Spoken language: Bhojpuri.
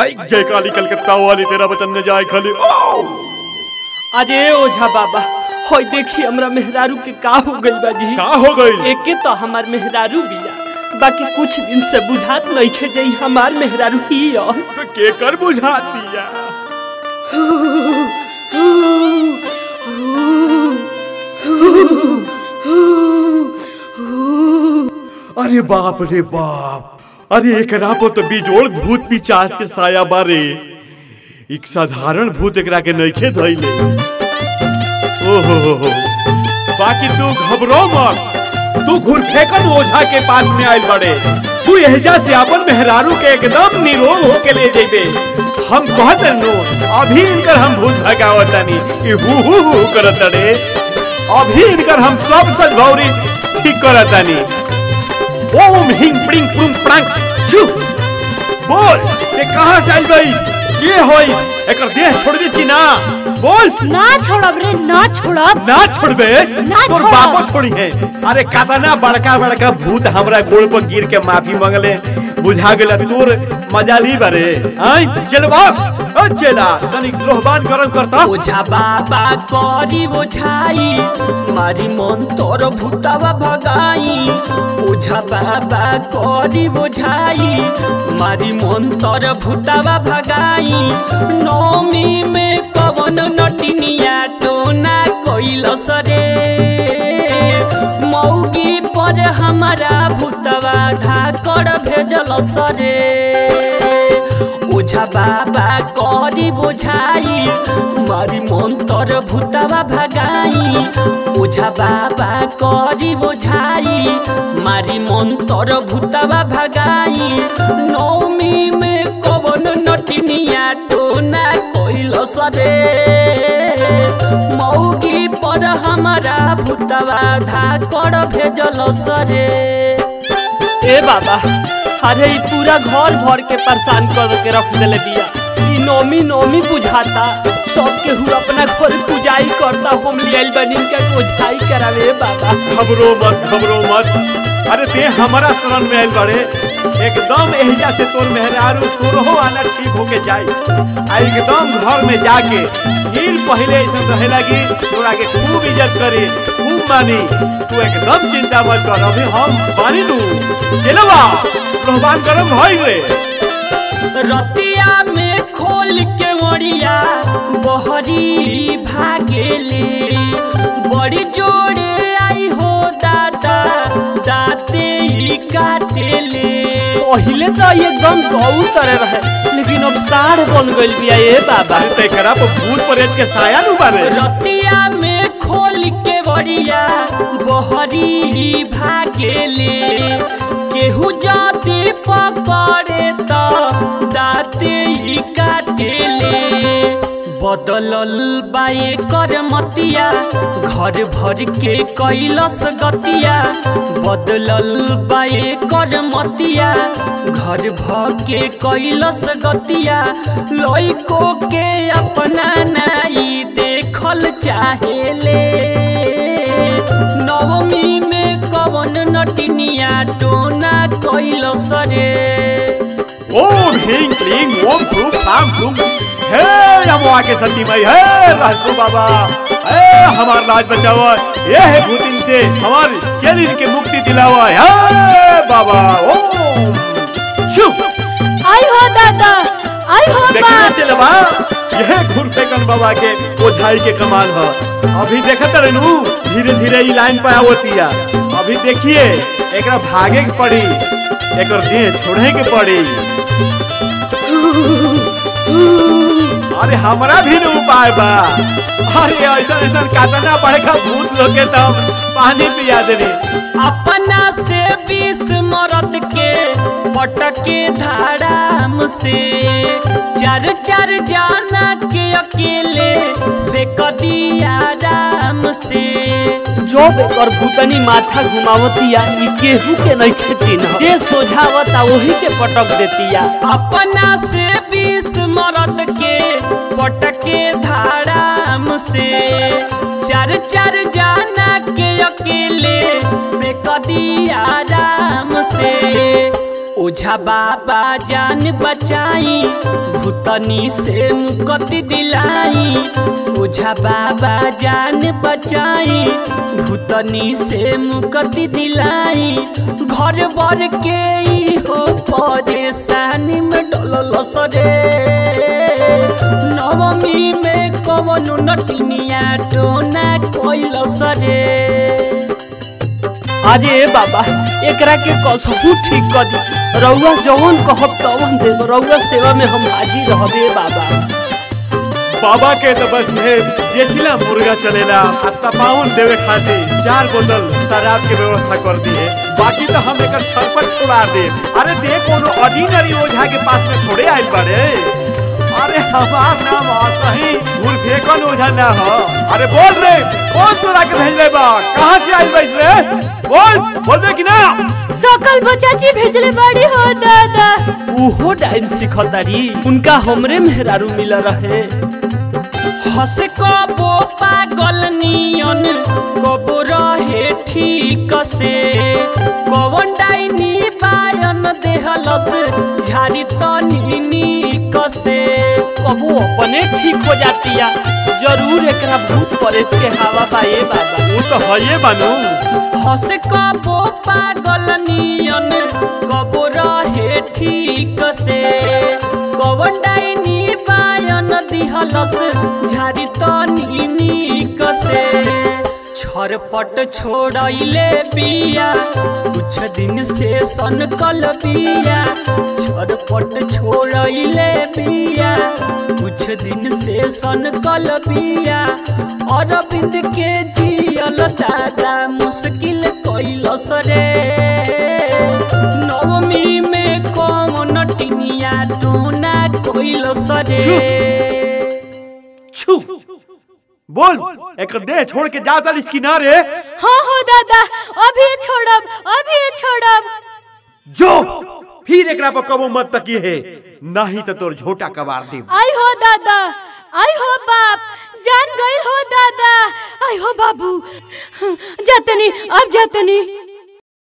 आई जय काली कलकत्ता वाली तेरा वचन न जाए खाली ओ अरे ओझा बाबा होय देखी हमरा मेहरारू के का हो गइल बा जी का हो गई एके तो हमार मेहरारू बिया बाकी कुछ दिन से बुझात नइखे जे ई हमार मेहरारू ही ह तो केकर बुझाती है अरे बाप रे बाप अरे एकरा पर तो बिजोड़ भूत पिचास के साया बारे एक साधारण भूत एकरा के नइखे धइले ओहो हो हो बाकी तू घबरो मत तू घुर फेंकन ओझा के पास में आइल बड़े तू एहजा से अपन मेहरारू के एकदम निरोग होके ले जेबे हम कहत नो अभी इनकर हम भूत भगावतनी ई हु हु हु करत रे अभी इनकर हम सब सदभौरी ठीक करतनी ओम हिंग प्रिंग प्रुंग प्रांग छु बोल ये कहां से आई गई ये होई एकर देह छोड़ दी छी ना बोल ना छोड़ब रे ना छोड़ब ना छोड़बे ना तोर छोड़ब। बापो छोड़ी है अरे कातना बड़का बड़का भूत हमरा गोड़ पर गिर के माफी मांगले बुझा गेला तोर मजा ली बारे आई चल बाप ओ चला तनी लोहबान गरम करता ओझा बाबा करी बोझाई मारी मन तोर भूतावा भगाई ओझा बाबा करी बोझाई मारी मन तोर भूतावा भगाई नौमी में कवन नटिनिया टोना कोइल सरे मौगी पर हमारा भूतवा धाकड़ भेजल सरे ओझा बाबा करी बोझाई मारी मंतर भूतवा भगाई ओझा बाबा करी बोझाई मारी मंतर भूतवा भगाई नौमी में कवन नटिनिया टोना कोइल सरे मौगी पर हमारा भूतवा धाकड़ भेजल सरे ए बाबा अरे ई पूरा घर भर के परेशान कर के रख देले बिया ई नौमी नौमी बुझाता सब केहू अपना घर पूजाई करता हम लियाइल बनी के ओझाई करावे बाबा घबरो मत घबरो मत अरे ते हमारा शरण में आइल बड़े एकदम एहिजा से तोर मेहरारू सुरहो आना ठीक होके जाई आ एकदम घर में जाके नील पहले ऐसा रहे लगी तोरा के खूब इज्जत करी खूब मानी तू एकदम चिंता मत कर अभी हम मानी लू चलवा लोहबान गरम भइल रे रतिया में खोल के मरिया बहरी भागेले बड़ी जोड़े आई हो दादा दाते ही काटेले पहिले तो एकदम गौ तरह रहे लेकिन अब साढ़ बन गइल बिया ए बाबा अरे तेकरा पर भूत प्रेत के साया नु बारे रतिया में खोल के बड़िया बहरी भागेले केहू जाति पकड़े तो दाते ही काटेले बदलल बाए कर मतिया घर भर के कैलस गतिया बदलल बाए कर मतिया घर भर के कैलस गतिया लइको के अपना नाई देखल चाहेले नवमी में कवन नटिनिया टोना कैलस रे ओम ह्रीं क्लीं ओम फ्रूं फाम फ्रूं हे अमवा के सती मई हे राजू बाबा हे हमार लाज बचाओ ये है भूतिन से हमार शरीर के मुक्ति दिलाओ हे बाबा ओम छु आई हो दादा आई हो देखिए बाप चलवा यह घुर फेंकन बाबा के ओझाई के कमाल है अभी देखत रहनु धीरे धीरे ई लाइन पे आवतिया अभी देखिए एकरा भागे के पड़ी एकर देह छोड़े के पड़ी अरे हमरा भी न उपाय बा अरे ऐसा ऐसा कातना बड़का भूत लोग के तब पानी पिया देने अपना से बीस मरद के पटके धाराम से चार चार जाना के अकेले फेंक दिया राम से जब एकर भूतनी माथा घुमावतिया ई केहू के नहीं चिन्ह ये सोझावता वही के पटक देतिया अपना से बीस मरद के पटके धाराम से चार चार जाना के अकेले फेंक दिया राम से ओझा बाबा जान बचाई भूतनी से मुक्ति दिलाई ओझा बाबा जान बचाई भूतनी से मुक्ति दिलाई घर बर के ई हो परेशानी में डलल सरे नवमी में कवन नटनिया टोना कोइल सरे अरे बाबा एकरा के कसहू ठीक कर दी रउआ जवन कहब तवन देब रउआ सेवा में हम हाजिर रहबे बाबा बाबा के तो बस है देखिला मुर्गा चलेला आ तपाउन देवे खातिर चार बोतल शराब के व्यवस्था कर दी है बाकी तो हम एकर छरपट छुड़ा दे अरे दे कोनो ऑर्डिनरी ओझा के पास में थोड़े आइल बारे अरे हमार नाम असही भूल फेकन ओझा ना हो अरे बोल रे कौन तोरा के भेजले बा कहां से आइल बाइस रे बोल बोलबे कि ना सकल बचाची भेजले बाड़ी हो दादा उहो डांस सिखतारी उनका हमरे मेहरारू मिल रहे हंस कबो पागल नियन कबो रहे ठीक से कवन डाइनी बायन देहलस झाड़ी तनी नीक से कबो अपने ठीक हो जातिया जरूर एकरा भूत प्रेत के हवा पाए बाबा वो तो हइए बानू हंस कबो पागल नियन कबो रहे ठीक से कवन डाइनी बायन दिहलस झाड़ी तनी नीक से छरपट छोड़ैले बिया कुछ दिन से सनकल बिया छरपट छोड़ैले बिया कुछ दिन से सनकल बिया अरविंद के जियल दादा मुश्किल कैलस रे नवमी में कौन टिनिया टोना कैलस रे छू बोल एक देह छोड़ के जा तालिस किनारे हाँ हो दादा अभी छोड़ब अभी छोड़ब जो फिर एकरा पर कबो मत तकी है नहीं तो तोर झोटा कबार दी आई हो दादा आई हो बाप जान गई हो दादा आई हो बाबू जातनी अब जातनी